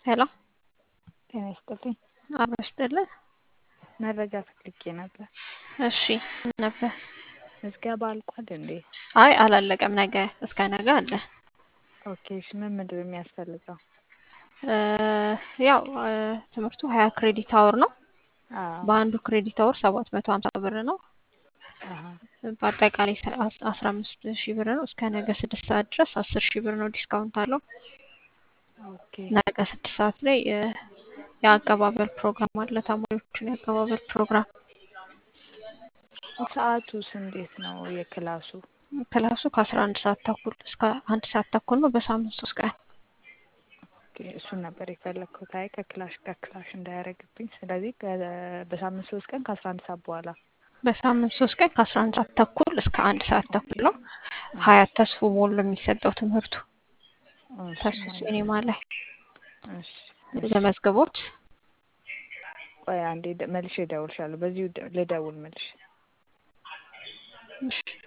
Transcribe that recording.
ሄሎ ጤና ይስጥልኝ። አብሮ ይስጥልን። መረጃ ፈልጌ ነበር። እሺ ምን ነበር? ምዝገባ አልቋል እንዴ? አይ አላለቀም። ነገ እስከ ነገ አለ። ኦኬ እሺ ምን ምንድን ነው የሚያስፈልገው? እ ያው እ ትምህርቱ ሀያ ክሬዲት አወር ነው። አዎ በአንዱ ክሬዲት አወር ሰባት መቶ ሀምሳ ብር ነው። አሀ በአጠቃላይ አስራ አምስት ሺህ ብር ነው። እስከ ነገ ስድስት ሰዓት ድረስ አስር ሺህ ብር ነው ዲስካውንት አለው። ኦኬ ነገ ስድስት ሰዓት ላይ እ የአቀባበል ፕሮግራም አለ። ተማሪዎችን የአቀባበል ፕሮግራም ሰዓቱስ እንዴት ነው የክላሱ? ክላሱ ከአስራ አንድ ሰዓት ተኩል እስከ አንድ ሰዓት ተኩል ነው። በሳምንት ሶስት ቀን ኦኬ እሱን ነበር የፈለግኩት። አይ ከክላሽ ከክላሽ እንዳያደርግብኝ። ስለዚህ ከ- በሳምንት ሶስት ቀን ከአስራ አንድ ሰዓት በኋላ በሳምንት ሶስት ቀን ከአስራ አንድ ሰዓት ተኩል እስከ አንድ ሰዓት ተኩል ነው። ሀያት ተስፎ ሞል ነው የሚሰጠው ትምህርቱ እሺ ተስፎ ሲኔማ ላይ እሺ እሺ። ለመዝገቦት ቆይ አንዴ ደ- መልሼ እደውልልሻለሁ። በዚሁ ደ- ልደውል መልሼ እሺ